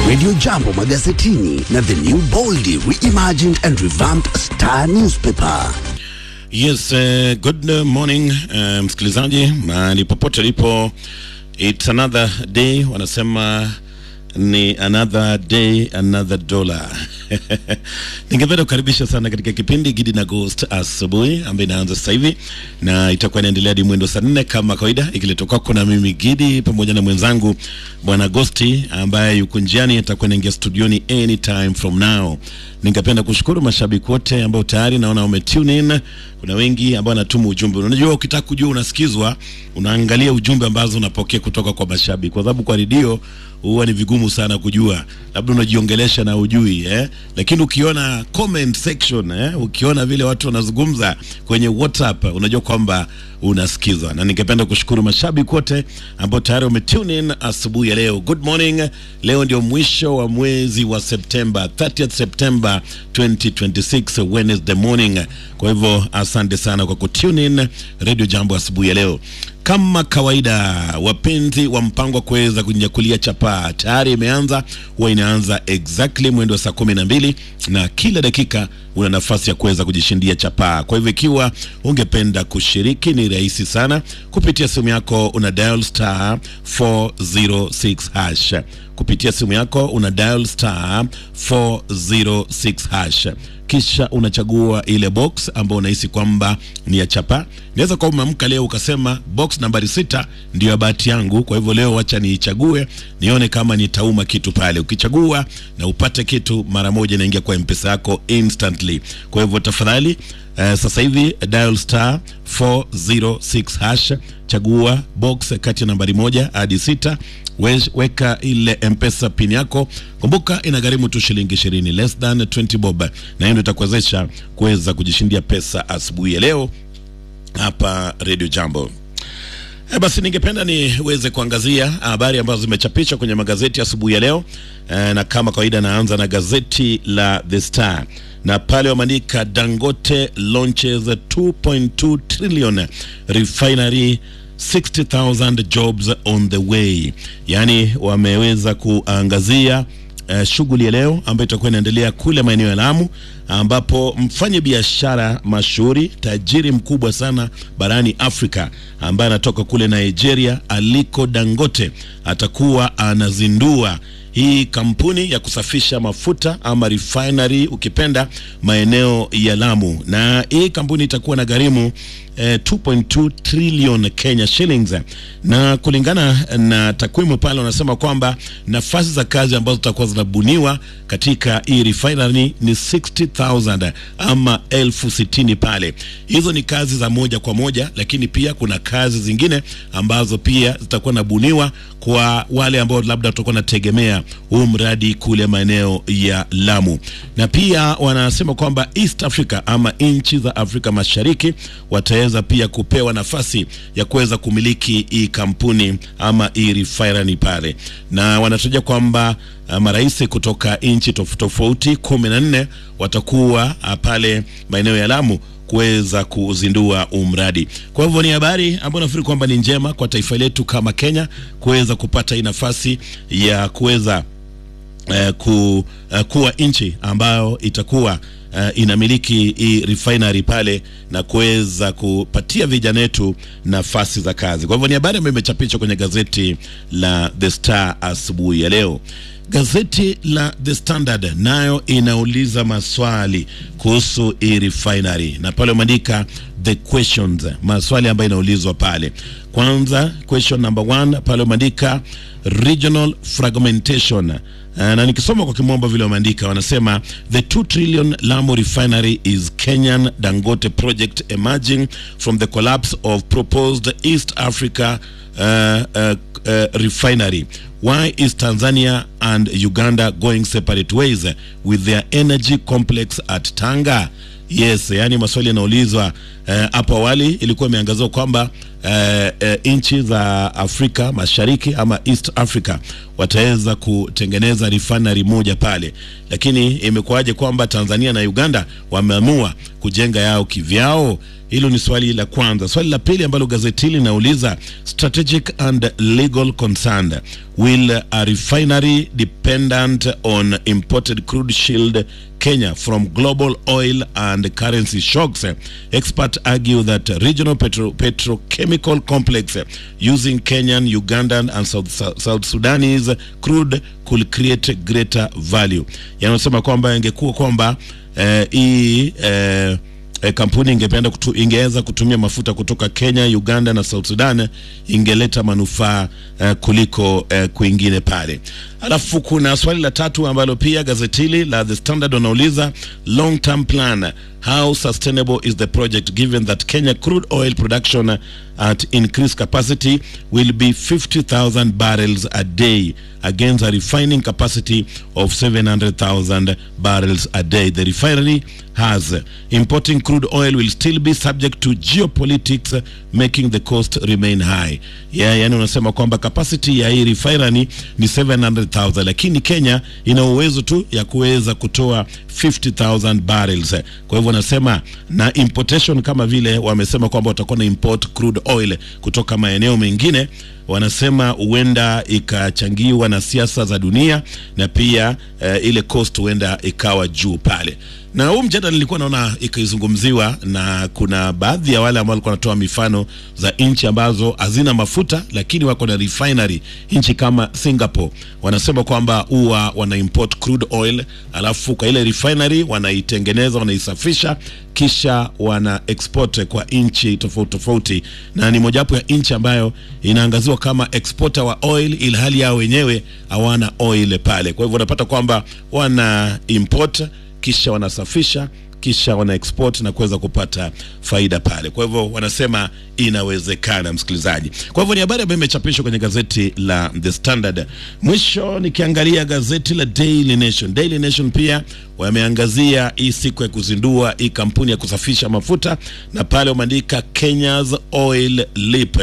Radio Jambo magazetini na the new boldly reimagined and revamped Star newspaper. Yes, uh, good morning uh, msikilizaji mahali popote lipo, it's another day, wanasema ni another day another dollar. Ningependa kukaribisha sana katika kipindi Gidi na Ghost asubuhi ambayo inaanza sasa hivi na itakuwa inaendelea hadi mwendo saa nne kama kawaida, ikiletwa kwako na mimi Gidi pamoja na mwenzangu bwana Ghosti ambaye yuko njiani, atakuwa inaingia studioni anytime from now. Ningependa kushukuru mashabiki wote ambao tayari naona wame tune in. Kuna wengi ambao wanatuma ujumbe. Unajua, ukitaka kujua unasikizwa, unaangalia ujumbe ambazo unapokea kutoka kwa mashabiki, kwa sababu kwa redio huwa ni vigumu sana kujua, labda unajiongelesha na ujui eh? Lakini ukiona comment section eh? Ukiona vile watu wanazungumza kwenye WhatsApp unajua kwamba unasikizwa, na ningependa kushukuru mashabiki wote ambao tayari wame tune in asubuhi ya leo. Good morning. Leo ndio mwisho wa mwezi wa Septemba, 30th September 2026 Wednesday morning. Kwa hivyo asante sana kwa kutune in Radio Jambo asubuhi ya leo. Kama kawaida, wapenzi wa mpango wa kuweza kunyakulia chapaa tayari imeanza, huwa inaanza exactly mwendo wa saa kumi na mbili na kila dakika una nafasi ya kuweza kujishindia chapaa. Kwa hivyo ikiwa ungependa kushiriki, ni rahisi sana. Kupitia simu yako una dial star 406 hash kupitia simu yako una dial star 406 hash kisha unachagua ile box ambayo unahisi kwamba ni ya chapa. Inaweza kuwa umeamka leo ukasema box nambari sita ndio ya bahati yangu, kwa hivyo leo wacha niichague nione kama nitauma kitu pale. Ukichagua na upate kitu mara moja, inaingia kwa mpesa yako instantly. Kwa hivyo tafadhali, uh, sasa hivi dial star 406 hash, chagua box kati ya nambari moja hadi sita weka ile mpesa pin yako. Kumbuka inagharimu tu shilingi ishirini, less than 20 bob, na hiyo ndio itakuwezesha kuweza kujishindia pesa asubuhi ya leo hapa Radio Jambo. E, basi ningependa niweze kuangazia habari ambazo zimechapishwa kwenye magazeti asubuhi ya leo e, na kama kawaida naanza na gazeti la The Star na pale wameandika Dangote launches 2.2 trillion refinery 60,000 jobs on the way, yaani wameweza kuangazia uh, shughuli ya leo ambayo itakuwa inaendelea kule maeneo ya Lamu, ambapo mfanya biashara mashuhuri tajiri mkubwa sana barani Afrika ambaye anatoka kule Nigeria, Aliko Dangote atakuwa anazindua hii kampuni ya kusafisha mafuta ama refinery ukipenda maeneo ya Lamu, na hii kampuni itakuwa na gharimu eh, 2.2 trillion Kenya shillings, na kulingana na takwimu pale wanasema kwamba nafasi za kazi ambazo zitakuwa zinabuniwa katika hii refinery ni 60,000 ama elfu sitini pale. Hizo ni kazi za moja kwa moja, lakini pia kuna kazi zingine ambazo pia zitakuwa nabuniwa kwa wale ambao labda watakuwa nategemea huu mradi kule maeneo ya Lamu, na pia wanasema kwamba East Africa ama nchi za Afrika Mashariki wataweza pia kupewa nafasi ya kuweza kumiliki hii kampuni ama hii refinery pale, na wanatarajia kwamba uh, marais kutoka nchi tofauti tofauti kumi na nne watakuwa uh, pale maeneo ya Lamu kuweza kuzindua umradi. Kwa hivyo ni habari ambayo nafikiri kwamba ni njema kwa taifa letu kama Kenya kuweza kupata hii nafasi ya kuweza uh, ku, uh, kuwa nchi ambayo itakuwa uh, inamiliki hii refinery pale na kuweza kupatia vijana wetu nafasi za kazi. Kwa hivyo ni habari ambayo imechapishwa kwenye gazeti la The Star asubuhi ya leo. Gazeti la The Standard nayo inauliza maswali kuhusu hii refinery na pale umeandika the questions, maswali ambayo inaulizwa pale. Kwanza question number one pale umeandika regional fragmentation Uh, na nikisoma kwa kimombo vile wameandika wanasema the 2 trillion Lamu refinery is Kenyan Dangote project emerging from the collapse of proposed East Africa uh, uh, uh, refinery why is Tanzania and Uganda going separate ways with their energy complex at Tanga yes yani maswali yanaulizwa hapo uh, awali ilikuwa imeangaziwa kwamba uh, uh, nchi za Afrika Mashariki ama East Africa wataweza kutengeneza refinery moja pale, lakini imekuwaje kwamba Tanzania na Uganda wameamua kujenga yao kivyao? Hilo ni swali la kwanza. Swali la pili ambalo gazeti hili linauliza strategic and legal concern will a refinery dependent on imported crude shield Kenya from global oil and currency shocks. Experts argue that regional petro petrochemical complex using Kenyan, Ugandan and South, South Sudanese crude could create greater value. Yanasema kwamba ingekuwa kwamba hii eh, eh, E, kampuni ingependa kutu, ingeweza kutumia mafuta kutoka Kenya, Uganda na South Sudan ingeleta manufaa uh, kuliko uh, kwingine pale. Alafu kuna swali la tatu ambalo pia gazeti hili la The Standard wanauliza long term plan how sustainable is the project given that Kenya crude oil production at increased capacity will be 50,000 barrels a day against a refining capacity of 700,000 barrels a day. The refinery has importing crude oil will still be subject to geopolitics making the cost remain high. Yeah, yani unasema kwamba capacity ya hii refinery ni 700,000 lakini Kenya ina uwezo tu ya kuweza kutoa 50,000 barrels. Kwa hivyo wanasema na importation kama vile wamesema kwamba watakuwa na import crude oil kutoka maeneo mengine wanasema huenda ikachangiwa na siasa za dunia na pia uh, ile cost huenda ikawa juu pale na huu mjadala nilikuwa naona ikizungumziwa na kuna baadhi ya wale ambao walikuwa wanatoa mifano za nchi ambazo hazina mafuta lakini wako na refinery nchi kama Singapore wanasema kwamba huwa wana import crude oil alafu kwa ile refinery wanaitengeneza wanaisafisha kisha wana export kwa nchi tofauti tofauti na ni mojawapo ya nchi ambayo inaangaziwa kama exporter wa oil ilhali yao wenyewe hawana oil pale kwa hivyo unapata kwamba wana import kisha wanasafisha kisha wana export na kuweza kupata faida pale. Kwa hivyo wanasema inawezekana, msikilizaji. Kwa hivyo ni habari ambayo imechapishwa kwenye gazeti la The Standard. Mwisho nikiangalia gazeti la Daily Nation. Daily Nation pia wameangazia hii siku ya kuzindua hii kampuni ya kusafisha mafuta, na pale wameandika Kenya's Oil Leap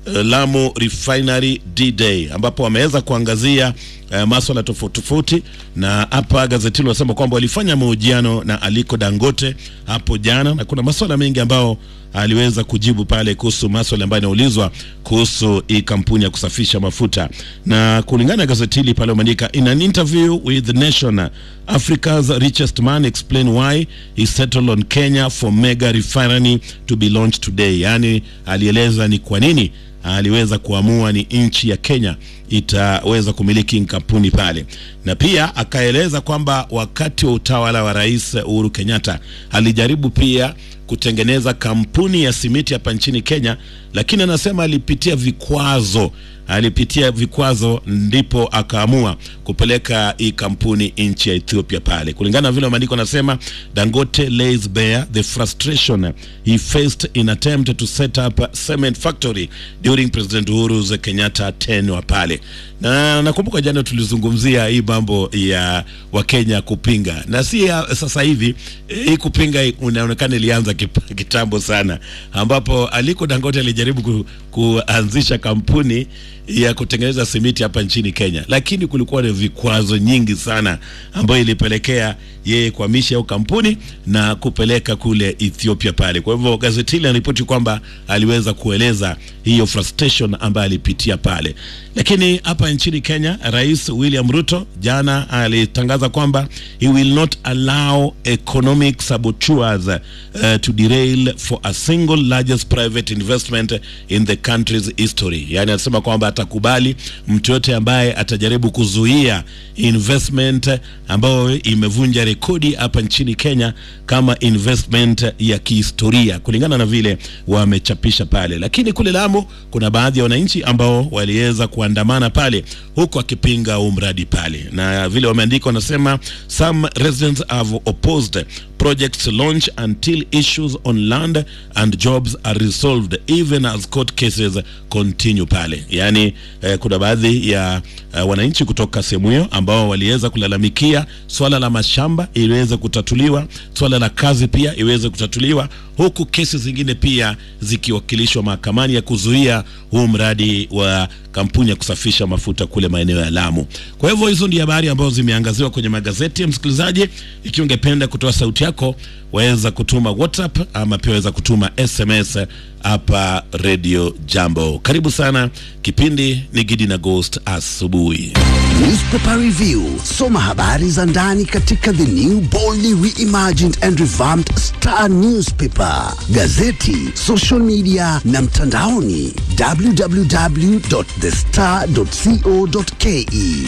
Lamu Refinery D-Day ambapo wameweza kuangazia uh, maswala tofauti tofauti, na hapa gazeti hilo wanasema kwamba walifanya mahojiano na Aliko Dangote hapo jana, na kuna maswala mengi ambao aliweza kujibu pale kuhusu maswala ambayo yanaulizwa kuhusu hii kampuni ya kusafisha mafuta, na kulingana na gazeti hili pale wameandika in an interview with the Nation Africa's richest man explain why he settled on Kenya for mega refinery to be launched today, yani alieleza ni kwa nini aliweza kuamua ni nchi ya Kenya itaweza kumiliki kampuni pale, na pia akaeleza kwamba wakati wa utawala wa Rais Uhuru Kenyatta alijaribu pia kutengeneza kampuni ya simiti hapa nchini Kenya, lakini anasema alipitia vikwazo alipitia vikwazo ndipo akaamua kupeleka hii kampuni nchi ya Ethiopia pale. Kulingana na vile maandiko anasema, Dangote lays bare the frustration he faced in attempt to set up a cement factory during President Uhuru Kenyatta tenure pale. Na nakumbuka jana tulizungumzia hii mambo ya Wakenya kupinga, na si ya sasa hivi. Hii kupinga inaonekana ilianza kitambo sana, ambapo Aliko Dangote alijaribu ku, kuanzisha kampuni ya kutengeneza simiti hapa nchini Kenya, lakini kulikuwa na vikwazo nyingi sana ambayo ilipelekea yeye kuhamisha hiyo kampuni na kupeleka kule Ethiopia pale. Kwa hivyo gazeti hili linaripoti kwamba aliweza kueleza hiyo frustration ambayo alipitia pale, lakini hapa nchini Kenya, Rais William Ruto jana alitangaza kwamba he will not allow economic saboteurs uh, to derail for a single largest private investment in the country's history. Yani anasema kwamba atakubali mtu yote ambaye atajaribu kuzuia investment ambayo imevunja rekodi hapa nchini Kenya kama investment ya kihistoria kulingana na vile wamechapisha pale. Lakini kule Lamu kuna baadhi ya wananchi ambao waliweza kuandamana pale huku akipinga huu mradi pale, na vile wameandika wanasema some residents have opposed projects launch until issues on land and jobs are resolved even as court cases continue pale. Yaani eh, kuna baadhi ya eh, wananchi kutoka sehemu hiyo ambao waliweza kulalamikia swala la mashamba iliweze kutatuliwa, swala la kazi pia iweze kutatuliwa, huku kesi zingine pia zikiwakilishwa mahakamani ya kuzuia huu mradi wa kampuni ya kusafisha mafuta kule maeneo ya Lamu. Kwa hivyo hizo ndio habari ambazo zimeangaziwa kwenye magazeti ya msikilizaji. Ikiwa ungependa kutoa sauti yako, waweza kutuma WhatsApp ama pia waweza kutuma SMS hapa Radio Jambo. Karibu sana, kipindi ni Gidi na Ghost asubuhi. Newspaper Review. Soma habari za ndani katika the new boldly reimagined and revamped Star Newspaper, gazeti, social media na mtandaoni www.thestar.co.ke.